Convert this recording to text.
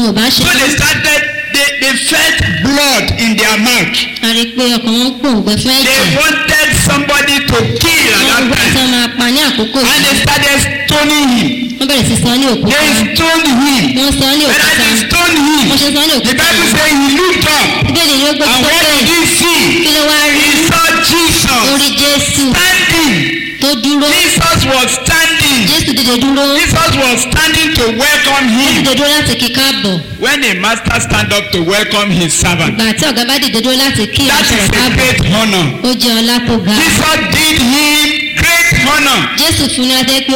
wọn ò bá ṣe So tán they started, they, they felt blood in their mouth. a rí i pé ọkàn wọn gbòǹgbẹ fún They ẹ̀jẹ̀ wanted somebody to kill at wọ́n gbọ́ that tí time. wọ́n máa pa ní àkókò And they yìí started stoning him. wọ́n bẹ̀rẹ̀ sí sọ ní òkúta They stoned him. wọ́n sọ ní When òkúta they stoned wọ́n him, ṣe sọ ní the òkúta Bible says he looked up. bíbélì ni ó gbé And tó what pé did he see? kí ló wá rí He saw Jesus orí jésù standing. tó dúró Jesus was standing. jésù dìde dúró Jesus was standing to welcome ó him. dìde dúró láti kí káàbọ̀ When a master stand up to welcome his servant, ìgbà tí ọ̀gá bá dìde dúró láti kí that ìránṣẹ́ is rẹ̀ a káàbọ̀ great honor. ó jẹ́ ọlá tó ga Jesus did him great honor. jésù fún ní adé pé